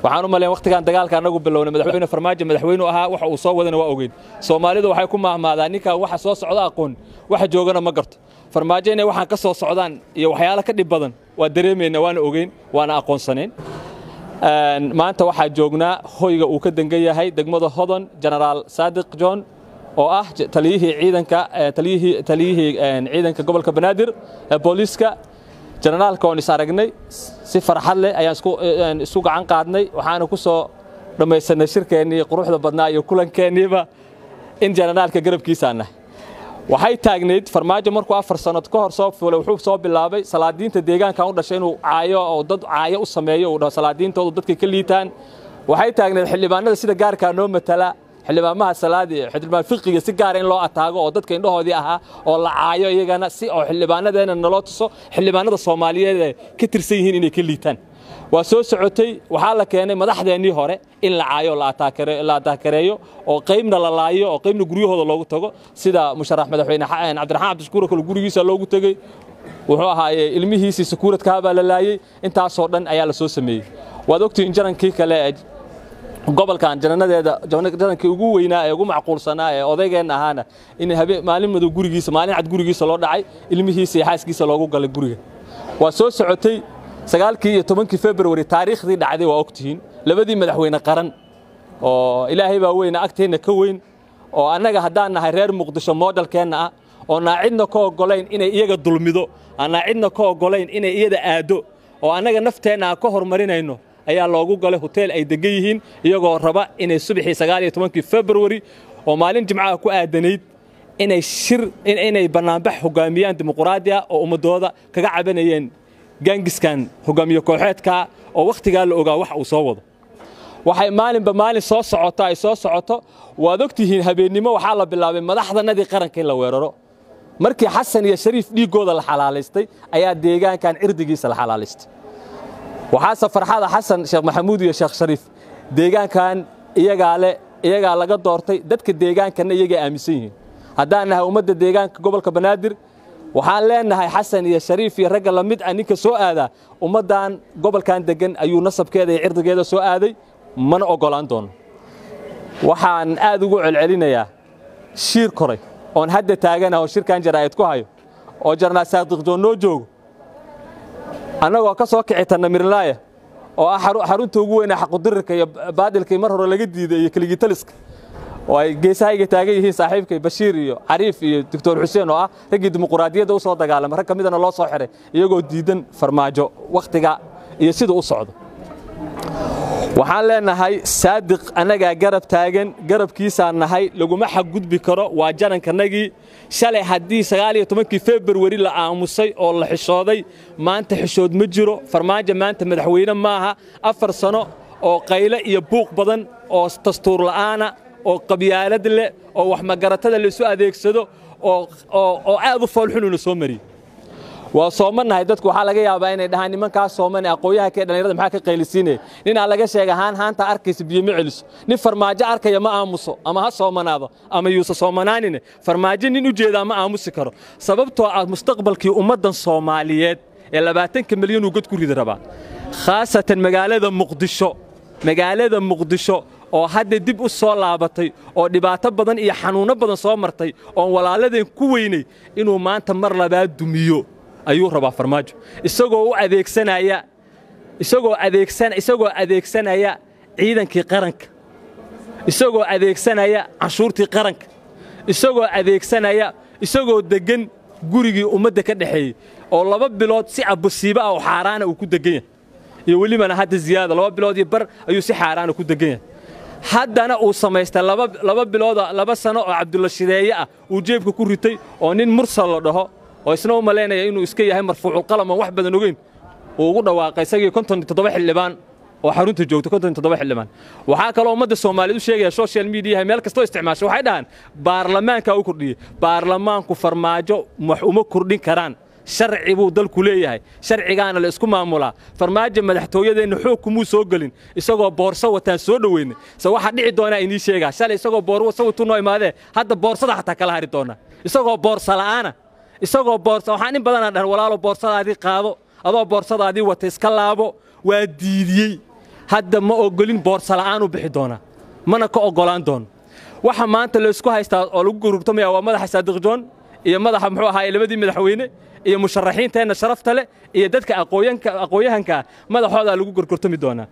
waxaan u malayn waqtigan dagaalka anagu bilownay madaxweyne farmaajo madaxweynu ahaa waxa uu soo wadana waa ogeyn soomaalidu waxay ku maahmaadaan ninkan waxa soo socda aqoon waxa joogana ma garto farmaajo inay waxaan ka soo socdaan iyo waxyaalo ka dhib badan waa dareemayna waana ogeyn waana aqoonsanayn maanta waxaa joognaa hoyga uu ka dangan yahay degmada hodon genaraal saadiq john oo ah taliyihii ciidanka taliyihii taliyihii ciidanka gobolka banaadir ee booliiska generaalka oon is aragnay si farxad leh ayaan isku isu gacan qaadnay waxaana ku soo dhammaysanay shirkeennii quruxda badnaa iyo kulankeeniiba in generaalka garabkiisaan nahay waxay taagnayd farmaajo markuu afar sanad ka hor soo fuulay wuxuu soo bilaabay salaadiinta deegaankan u dhashay inuu caayo oo dad caayo u sameeyo uu dhaho salaadiintoodu dadkay ka liitaan waxay taagnayd xildhibaanada sida gaarkaa noo matala xildhibaamaha salaadi xildhibaan fiqiga si gaara in loo ataago oo dadka indhahoodii ahaa oo la caayo iyagana si oo xildhibaanadeena naloo tuso xildhibaanada soomaaliyeed ee ka tirsan yihiin inay ka liitaan waa soo socotay waxaa la keenay madaxdeennii hore in la caayo la ataakareeyo oo qaybna la laayo oo qaybna guryahooda loogu tago sida musharax madaxweyne cabdiraxmaan cabdishakuur kale gurigiisa loogu tegey wuxuu ahaaye ilmihiisii sakuuradkaha baa la laayey intaasoo dhan ayaa la soo sameeyey waad ogtihiin jarankii kale ee gobolkan jananadeeda janankii ugu weynaa ee ugu macquulsanaa ee odaygeenna ahaana in maalin madow gurigiisa maalin cad gurigiisa loo dhacay ilmihiisa iyo xaaskiisa loogu galay guriga waa soo socotay sagaalkii iyo tobankii februari taariikhdii dhacday waa ogtihiin labadii madaxweyne qaran oo ilaahay baa weyna agteenna ka weyn oo annaga haddaan nahay reer muqdisho moodalkeenna ah oo naacidna ka oggolayn inay iyaga dulmido aan naacidna ka oggolayn inay iyada aaddo oo annaga nafteenna aan ka hormarinayno ayaa loogu galay hoteel ay degan yihiin iyagoo raba inay subaxii sagaal iyo tobankii februari oo maalin jimcaha ku aadanayd inay shir inay bannaanbax hogaamiyaan dimuquraadiya oo ummadooda kaga cabanayeen gaangiskan hogaamiye kooxeedkaa oo wakhtigaa la ogaa wax uu soo wado waxay maalinba maalin soo socoto ay soo socoto waad ogtihiin habeennimo waxaa la bilaabay madaxdanadii qaranka in la weeraro markii xasan iyo shariif dhiiggooda la xalaalaystay ayaa deegaankan cirdigiisa la xalaalaystay waxaase farxada xasan sheekh maxamuud iyo sheekh shariif deegaankan iyagaa le iyagaa laga doortay dadka deegaankanna iyagay aaminsan yihiin haddaan nahay ummadda deegaanka gobolka banaadir waxaan leenahay xasan iyo shariif iyo ragga lamid ah ninka soo aadaa ummaddan gobolkan deggan ayuu nasabkeeda iyo cirdigeeda soo aaday mana oggolaan doono waxaan aad ugu celcelinayaa shiir koray oon hadda taagana oo shirkan jaraa'id ku hayo oo jarnaal saadiqjoon noo joogo annagoo ka soo kici tanna mirlaaya oo ah xarunta ugu weynaa xaqudirirka iyo baadilkii mar hore laga diiday iyo keligitaliska oo ay geesahayga taagan yihiin saaxiibkay bashiir iyo cariif iyo doctor xuseen oo ah raggii dimuquraadiyadda u soo dagaalamay rag ka midana loo soo xiray iyagoo diidan farmaajo wakhtiga iyo sida u socdo waxaan leenahay saadiq annagaa garab taagan garabkiisaan nahay laguma xaggudbi karo waa janankannagii shalay haddii sagaal iyo tobankii februari la aamusay oo la xishooday maanta xishood ma jiro farmaajo maanta madaxweyne maaha afar sano oo qayle iyo buuq badan oo dastuur la'aana oo qabyaalad leh oo wax magaratada laisu adeegsado oo aad u foolxunuuna soo mariyey waa soomanahay dadku waxaa laga yaabaa inay dhahaan nimankaas sooman aqooyaha kee dhallinyarada maxaa ka qaylisiinaya ninaa laga sheega haan haanta arkaysa biyo ma celiso nin farmaajo arkaya ma aamuso ama ha soomanaado ama yuusa soomanaanine farmaajo nin u jeedaa ma aamusi karo sababtoo ah mustaqbalkii ummaddan soomaaliyeed ee labaatanka milyan uu god ku ridi rabaa khaasatan magaalada muqdisho magaalada muqdisho oo hadda dib u soo laabatay oo dhibaato badan iyo xanuunno badan soo martay oon walaaladeen ku weynay inuu maanta mar labaad dumiyo ayuu rabaa farmaajo isagoo u adeegsanaya isagoo adeegsan isagoo adeegsanaya ciidankii qaranka isagoo adeegsanaya canshuurtii qaranka isagoo adeegsanaya isagoo deggan gurigii ummadda ka dhexeeyey oo laba bilood si abusiibo ah oo xaaraana uu ku deggan yahay iyo welibana hadda ziyaada laba bilood iyo bar ayuu si xaaraana ku deggan yahay haddana uu samaystay laba bilooda laba sano oo cabdulla shideeye ah uu jeebka ku ritay oo nin mursal la dhaho oo isna u malaynaya inuu iska yahay marfuuculqalam oon wax badan ogeyn uu ugu dhawaaqay isagii konton iyo toddoba xildhibaan oo xarunta joogta konton iyo toddoba xildhibaan waxaa kaloo ummadda soomaaliyeed u sheegaya social mediaha meel kastoo isticmaasho waxay dhahaan baarlamaankaa u kordhiyey baarlamaanku farmaajo wax uma kordhin karaan sharci buu dalku leeyahay sharcigaana la isku maamulaa farmaajo madaxtooyadeenna xoog kumuu soo gelin isagoo boorso wataan soo dhoweynay se waxaa dhici doonaa inii sheegaa shalay isagoo boorso watuu noo imaadee hadda boorsada xataa kala hari doonaa isagoo boorsa la'aana isagoo boorsa waxaan in badanaa dhahan walaalo boorsadaadii qaado adoo boorsadaadii wata iska laabo waa diidiyey hadda ma ogolin boorsa la'aan u bixi doonaa mana ka oggolaan doono waxa maanta laysku haystaa oo lagu gurugtamaya waa madaxa saadiq joon iyo madaxa muxuu ahaay labadii madaxweyne iyo musharaxiinteenna sharafta leh iyo dadka aqoonyahanka madaxoodaa lagu gorgortami doonaa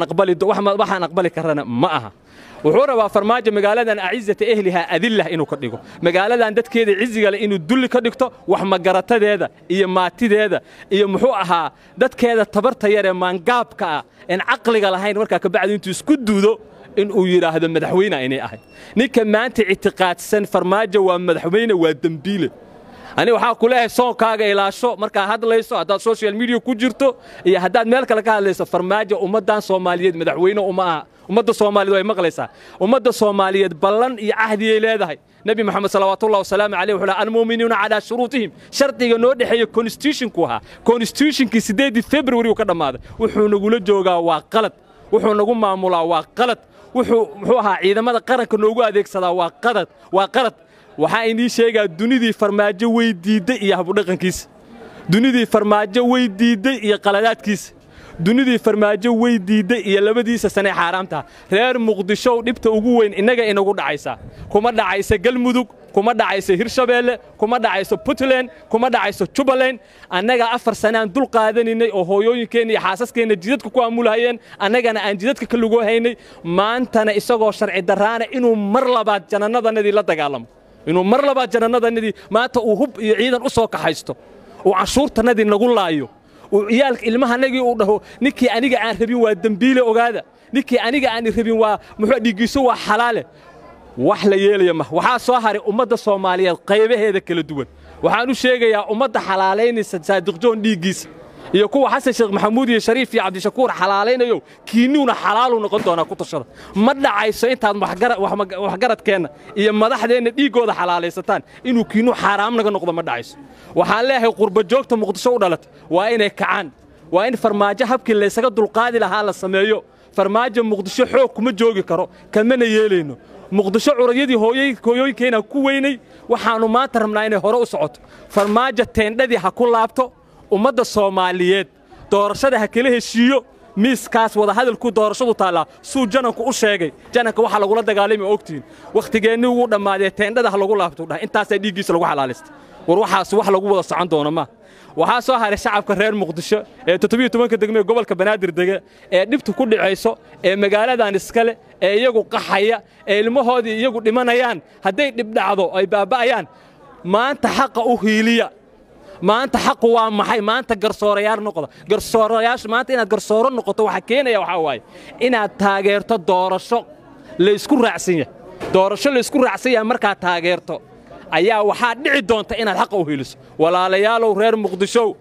waxaan aqbali karana ma aha wuxuu rabaa farmaajo magaaladan acizata ehlihaa adillah inuu ka dhigo magaaladan dadkeeda ciziga leh inuu dulli ka dhigto wax magaratadeeda iyo maatideeda iyo muxuu ahaa dadkeeda tabarta yar ee maangaabka ah een caqliga lahayn markaa kabacdi intuu isku duudo inuu yidhaahdo madaxweyne inay ahayd ninka maanta ictiqaadsan farmaajo waa madaxweyne waa dembiile ani waxaa ku leeyahay soonkaaga ilaasho markaa hadlayso haddaad social media ku jirto iyo haddaad meel kale ka hadlayso farmaajo ummaddan soomaaliyeed madaxweyne uma aha ummadda soomaaliyeed way maqlaysaa ummadda soomaaliyeed ballan iyo cahdiyay leedahay nebi moxamed salawaatullahi wasalaamu caleyh wuxuu laha almu'minuuna calaa shuruutihim shardiga noo dhexeeya constitutionku ahaa constitutionkii siddeedii february uu ka dhammaaday wuxuu nagula joogaa waa qalad wuxuu nagu maamulaa waa qalad wuxuu muxuu ahaa ciidamada qaranka noogu adeegsadaa waa qalad waa qalad waxaa inii sheegaa dunidii farmaajo way diidday iyo habudhaqankiisa dunidii farmaajo way diidday iyo qaladaadkiisa dunidii farmaajo way diidday iyo labadiisa sanee xaaraamtaha reer muqdishow dhibta ugu weyn innaga inagu dhacaysaa kuma dhacaysa galmudug kuma dhacayso hirshabeelle kuma dhacayso puntland kuma dhacayso jubbaland annaga afar sanaan dul qaadanaynay oo hooyooyinkeenna iyo xaasaskeenna jidadka ku aamulahayeen annagana aan jidadka ka lugoo haynay maantana isagoo sharci darraana inuu mar labaad janannadanadii la dagaalamo inuu mar labaad janannadanadii maanta uu hub iyo ciidan u soo kaxaysto uu canshuurtannadii nagu laayo uu ciyaalka ilmahanagii uu dhaho ninkii aniga aan rabin waa dembiile ogaada ninkii aniga aan rabin waa muxuu dhiiggiisu waa xalaale wax la yeelaya ma waxaa soo haray ummadda soomaaliyeed qaybaheeda kala duwan waxaan u sheegayaa ummadda xalaalaynaysa saadiqjoon dhiiggiisa iyo kuwa xasan sheekh maxamuud iyo shariif iyo cabdishakuur xalaalaynayo kiinuuna xalaaluu noqon doonaa ku tashada ma dhacayso intaad waxgaradkeenna iyo madaxdeenna dhiiggooda xalaalaysataan inuu kiinuu xaaraam naga noqdo ma dhacayso waxaan leeyahay qurbajoogta muqdisho u dhalatay waa inay kacaan waa in farmaajo habkii laysaga dulqaadi lahaa la sameeyo farmaajo muqdisho xoog kuma joogi karo kamana yeelayno muqdisho curadyadii hooyooyinkeenaan ku weynay waxaannu maanta rabnaa inay hore u socoto farmaajo teendhadii ha ku laabto ummadda soomaaliyeed doorashada ha kala heshiiyo miiskaas wadahadalku doorashadu taallaa suu jananku u sheegay jananka waxaa lagula dagaalami ogtihiin wakhtigeennii wuu dhammaadee teendhada ha lagu laabto dhah intaasaa dhiiggiisa lagu xalaalaystay war waxaas wax lagu wada socon doono maa waxaa soo haray shacabka reer muqdisho ee toddobiyo tobanka degmee gobolka banaadir dege ee dhibtu ku dhicayso ee magaaladan iskale ee iyagu qaxaya ee ilmahoodii iyagu dhimanayaan hadday dhibdhacdo ay baaba'ayaan maanta xaqa u hiiliya maanta xaqu waa maxay maanta garsoorayaal noqda garsoorayaasha maanta inaad garsooro noqoto waxaa keenaya waxaa waaye inaad taageerto doorasho laysku raacsan yahay doorasho laysku raacsan yahay markaad taageerto ayaa waxaa dhici doonta inaad xaqa u heliso walaalayaalow reer muqdishow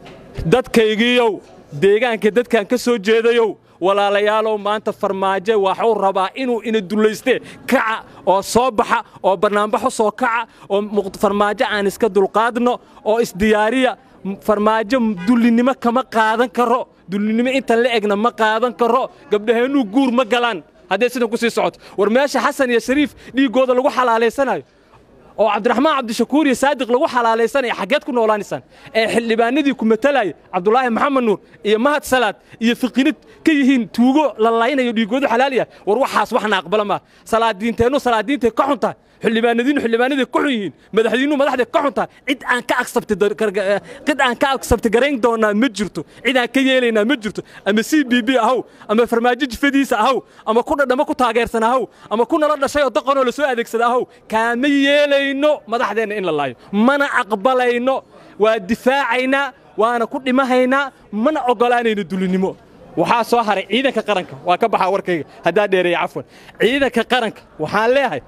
dadkaygiiyow deegaanka dadkan ka soo jeedayow walaalayaalow maanta farmaajo waxuu rabaa inuu ina dullaystee kaca oo soo baxa oo bannaanbaxu soo kaca oo farmaajo aan iska dulqaadno oo isdiyaariya farmaajo dullinnimo kama qaadan karo dullinnimo intan la egna ma qaadan karo gabdhaheennuu guur ma galaan hadday sidan ku sii socoto war meesha xasan iyo shariif dhiiggooda lagu xalaalaysanayo oo cabdiraxmaan cabdishakuur iyo saadiq lagu xalaalaysanaya xaggeed ku noolaanaysaan ee xildhibaanadii ku matalaya cabdulaahi maxamed nuur iyo mahad salaad iyo fiqinid ka yihiin tuugo la laynayo dhiigoodu xalaal yahay war waxaas waxna aqbala maa salaadiinteennu salaadiintay ka xun tahay xildhibaanadiinnu xildhibaanaday ka xun yihiin madaxdiinnu madaxday ka xun tahay cid aan ka agsabti cid aan ka agsabti garayn doonaa ma jirto cid aan ka yeelaynaa ma jirto ama c b b ahow ama farmaajo jifadiisa ahow ama ku dhadhamo ku taageersan ahow ama ku nala dhashay oo daqanoo la soo adeegsada ahow kaama yeelayno madaxdeenna in la laayo mana aqbalayno waa difaacaynaa waana ku dhimahaynaa mana oggolaanayno dulinnimo waxaa soo haray ciidanka qaranka waa ka baxaa warkayga haddaa dheereeya cafwan ciidanka qaranka waxaan leeyahay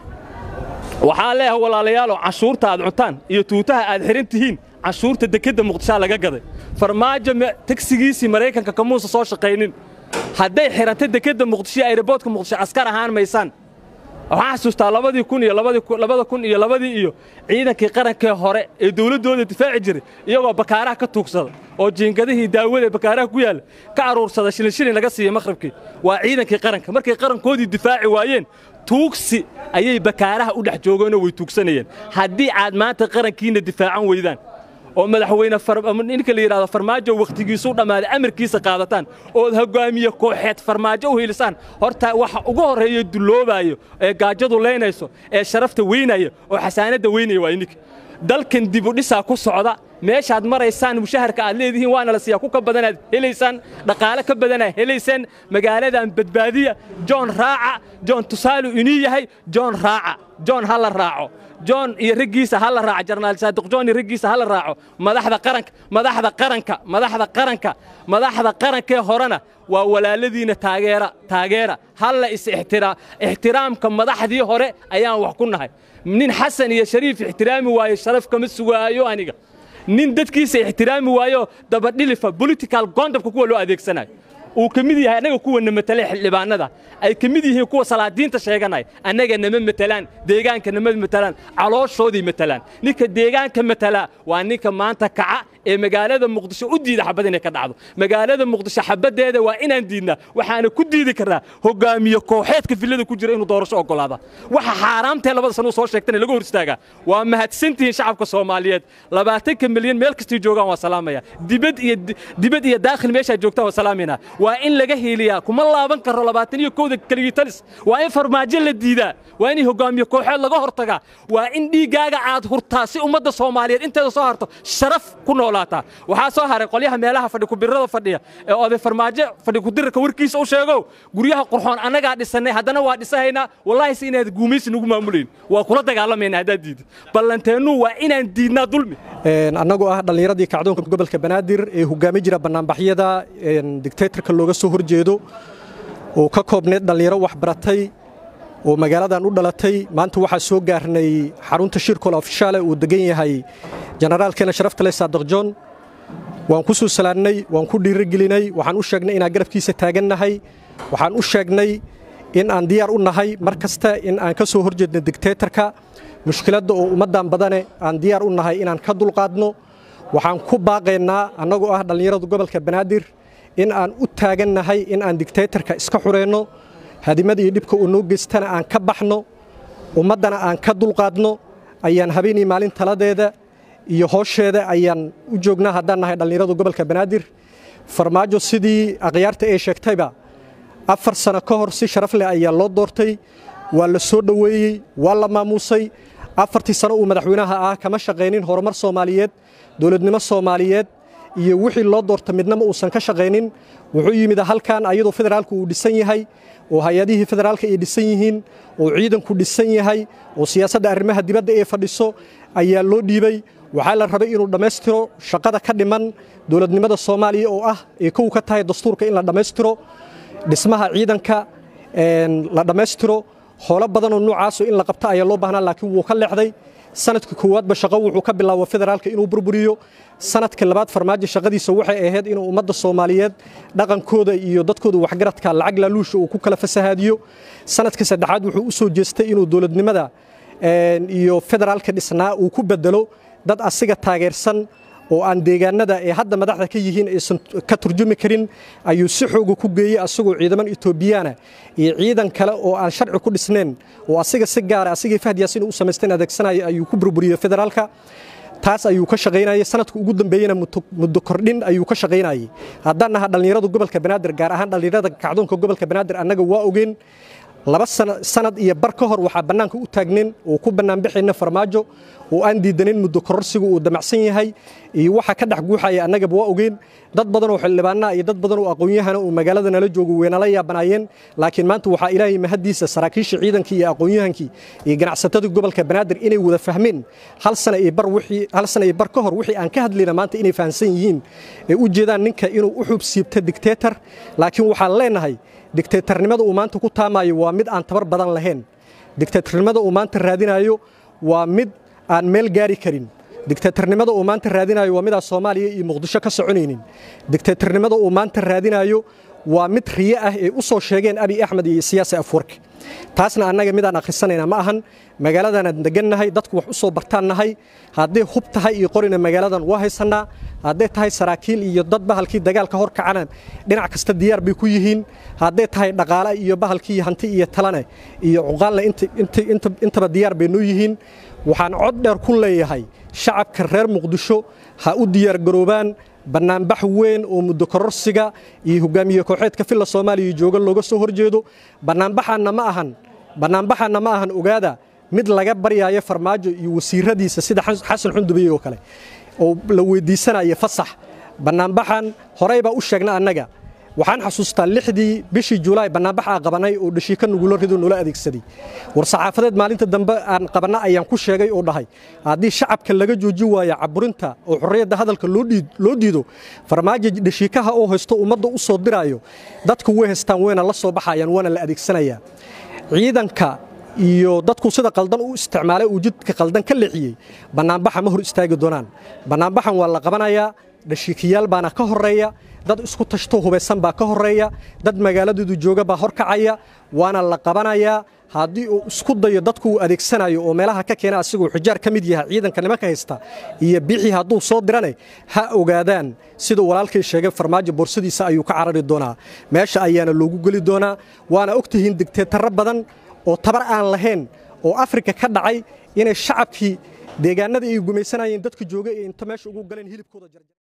waxaan leeyahay walaalayaalow canshuurta aad cuntaan iyo tuutaha aad xihan tihiin canshuurta dekedda muqdishaa laga gaday farmaajo tagsigiisii maraykanka kamuusa soo shaqaynin hadday xihanta dekedda muqdisho ayroboodka muqdisho askar ahaan maysaan waxaan xasuustaa labadii kun iyo labada kun iyo labadii iyo ciidankii qarankee hore ee dowladdooda difaaci jiray iyagoo bakaaraha ka tuugsada oo jiingadihii daawada ee bakaaraha ku yaalla ka aruursada shilin shilin laga siiyey maqhribkii waa ciidankii qaranka markay qarankoodii difaaci waayeen tuugsi ayay bakaaraha u dhex joogeenoo way tuugsanayeen haddii aad maanta qarankiinna difaacan weydaan oo madaxweyne ninka la yidhahdo farmaajo wakhtigiisuu dhammaaday amarkiisa qaadataan ood hoggaamiye kooxeed farmaajo u hiilisaan horta waxa ugu horreeya dulloobayo ee gaajadu leynayso ee sharafta weynaya oo xasaanadda weynaya waa ininka dalkan dibudhisaa ku socda meeshaad maraysaan mushaharka aad leedihiin waana la siiyaa ku ka badanaad helaysaan dhaqaale ka badanaad helaysaan magaaladan badbaadiya john raaca john tusaalu inii yahay john raaca john ha la raaco john iyo raggiisa ha la raaco jarnaal saadiq john iyo raggiisa ha la raaco madaxda qaranka madaxda qaranka madaxda qaranka madaxda qarankee horena waa walaaladiina taageera taageera halla is ixtiraam ixtiraamka madaxdii hore ayaan wax ku nahay nin xasan iyo shariif ixtiraami waayo sharaf kama sugaayo aniga nin dadkiisa ixtiraami waayo dabadhilifa political gondabka kuwa loo adeegsanayo uu ka mid yahay annaga kuwana matale xildhibaanada ay ka mid yihiin kuwa salaadiinta sheeganaya annaga nama matelaan deegaanka nama matelaan calooshoodii matelaan ninka deegaanka matalaa waa ninka maanta kaca ee magaalada muqdisho u diida xabad inay ka dhacdo magaalada muqdisho xabaddeeda waa inaan diidnaa waxaana ku diidi karnaa hogaamiye kooxeedka villada ku jira inuu doorasho oggolaada waxa xaaraamtee labada sano soo sheegtana laga hor istaagaa waa mahadsantihiin shacabka soomaaliyeed labaatanka milyan meel kastay joogaan waa salaamaya dibad iyo dibad iyo daakhil meeshaa joogtaan waa salaamayna waa in laga hiiliyaa kuma laaban karo labaatan iyo kowda keligii talis waa in farmaajo la diidaa waa in hogaamiye kooxeed laga hortagaa waa in dhiiggaaga aad hurtaa si ummadda soomaaliyeed inteeda soo harto sharaf ku noolaataa waxaa soo haray qolyaha meelaha fadhi kubirada fadhiya ee oday farmaajo fadhi kudirarka warkiisa u sheegow guryaha qurxoon annagaa dhisannay haddana waa dhisahaynaa wallaahi si inaad guumaysi nagu maamulayn waa kula dagaalamayna haddaad diidid ballanteennu waa inaan diidnaa dulmi annagoo ah dhallinyaradii kacdoonka gobolka banaadir ee hogaami jira bannaanbaxyada digtaytarka looga soo horjeedo oo ka koobneed dhallinyaro waxbaratay oo magaaladan u dhalatay maanta waxaa soo gaarnay xarunta shirkol ofishaale uu degan yahay jenaraalkeena sharafta leh saadiq john waan ku soo salaannay waan ku dhiirigelinay waxaan u sheegnay inaan garabkiisa taagannahay waxaan u sheegnay in aan diyaar u nahay mar kasta in aan ka soo horjeedno digtaytarka mushkiladda oo ummaddan badane aan diyaar u nahay inaan ka dulqaadno waxaan ku baaqaynaa annagoo ah dhallinyarada gobolka banaadir in aan u taagannahay in aan digtaytarka iska xureenno hadimada iyo dhibka uu noo geystana aan ka baxno ummaddana aan ka dulqaadno ayaan habeenii maalin taladeeda iyo hoosheeda ayaan u joognaa haddaan nahay dhallinyarada gobolka banaadir farmaajo sidii akhyaarta ee sheegtayba afar sano ka hor si sharaf leh ayaa loo doortay waa la soo dhoweeyey waa la maamuusay afartii sano uu madaxweynaha ah kama shaqaynin horumar soomaaliyeed dowladnimo soomaaliyeed iyo wixii loo doorta midnama uusan ka shaqaynin wuxuu yimid halkan ayadoo federaalku uu dhisan yahay oo hay-adihii federaalka ay dhisan yihiin oo ciidanku dhisan yahay oo siyaasadda arrimaha dibadda ee fadhiso ayaa loo dhiibay waxaa la rabay inuu dhammaystiro shaqada ka dhiman dowladnimada soomaaliya oo ah ee kow ka tahay dastuurka in la dhammaystiro dhismaha ciidanka la dhammaystiro howlo badanoo nuucaasoo in la qabta ayaa loo baahnaa laakiin wuu ka leexday sanadka koowaadba shaqo wuxuu ka bilaabo federaalka inuu burburiyo sanadka labaad farmaajo shaqadiisa waxay ahayd inuu ummadda soomaaliyeed dhaqankooda iyo dadkooda waxgaradka lacag laaluusha uu ku kala fasahaadiyo sanadka saddexaad wuxuu u soo jeestay inuu dowladnimada iyo federaalka dhisnaa uu ku bedelo dad asiga taageersan oo aan deegaanada ee hadda madaxda ka yihiin aysan ka turjumi karin ayuu si xooga ku geeyey asagoo ciidaman etoobiyaana iyo ciidan kale oo aan sharci ku dhisnayn oo asiga si gaara asigii fahdiyaasin u samaysteen adeegsanaya ayuu ku burburiyey federaalka taas ayuu ka shaqaynayay sanadka ugu dambeeyena muddo kordhin ayuu ka shaqaynayay haddaan naha dhallinyarada gobolka banaadir gaar ahaan dhallinyarada kacdoonka gobolka banaadir annaga waa ogeen laba sanad iyo bar ka hor waxaa bannaanka u taagnayn oo ku bannaanbixayna farmaajo oo aan diidanayn muddo kororsigu uu damacsan yahay iyo waxa ka dhex guuxaya annagaba waa ogeen dad badan oo xildhibaanaa iyo dad badan oo aqoon-yahana oo magaalada nala joogo weynala yaabanaayeen laakiin maanta waxaa ilaahay mahaddiisa saraakiisha ciidankii iyo aqoon-yahankii iyo ganacsatada gobolka banaadir inay wada fahmeen hal sana iyo bar wixii hal sana iyo bar ka hor wixii aan ka hadlayna maanta inay fahamsan yihiin ee u jeedaan ninka inuu u xub siibta dictator laakiin waxaan leenahay dictatornimada uu maanta ku taamayo waa mid aan tabar badan lahayn dictatornimada uu maanta raadinayo waa mid aan meel gaari karin dictatornimada uu maanta raadinayo waa midaan soomaaliya iyo muqdisho ka soconaynin dictatornimada uu maanta raadinayo waa mid riye ah ee u soo sheegeen abi axmed iyo siyaasi afwarki taasna annaga midaan akhrisanayna ma ahan magaaladaanaan degannahay dadku wax u soo bartaan nahay hadday hub tahay iyo qorina magaaladan waa haysannaa hadday tahay saraakiil iyo dad bahalkii dagaalka hor kacana dhinac kasta diyaar bay ku yihiin hadday tahay dhaqaale iyo bahalkii hanti iyo talane iyo cuqaalna intaba diyaar bay noo yihiin waxaan cod dheer ku leeyahay shacabka reer muqdisho ha u diyaargaroobaan bannaanbax weyn oo muddo kororsiga iyo hogaamiye kooxeedka filla soomaaliya jooga looga soo horjeedo bannaanbaxaanna ma ahan bannaanbaxaanna ma ahan ogaada mid laga baryaayo farmaajo iyo wasiiradiisa sida xasan xundubey oo kale oo la weydiisanaya fasax bannaanbaxan horey baa u sheegna annaga waxaan xasuustaa lixdii bishii julaay bannaanbaxaa qabanay oo dhashiika nugula rido noola adeegsaday war saxaafadeed maalinta dambe aan qabanna ayaan ku sheegay oo dhahay haddii shacabka laga jooji waaya caburinta oo xorriyadda hadalka loo diido farmaajo dhashiikaha oo haysto ummadda u soo diraayo dadku way haystaan wayna la soo baxayaan waana la adeegsanayaa ciidanka iyo dadku sida qaldan u isticmaalay uu jidka qaldan ka leexiyey bannaanbaxa ma hor istaagi doonaan bannaanbaxan waa la qabanayaa dhashiikayaal baana ka horreeya dad isku tashto hubaysan baa ka horreeya dad magaaladeedu jooga baa horkacaya waana la qabanayaa haddii uu isku dayo dadku uu adeegsanayo oo meelaha ka keena asigoo xijaar ka mid yahay ciidanka nimanka haysta iyo bixii hadduu soo dirane ha ogaadaan siduu walaalkay sheegay farmaajo boorsadiisa ayuu ka carari doonaa meesha ayaana loogu geli doonaa waana og tihiin digteetarro badan oo tabar aan lahayn oo afrika ka dhacay inay shacabkii deegaanada ay gumaysanayeen dadka jooga ee inta meesha ugu galeen hilibkooda jarjar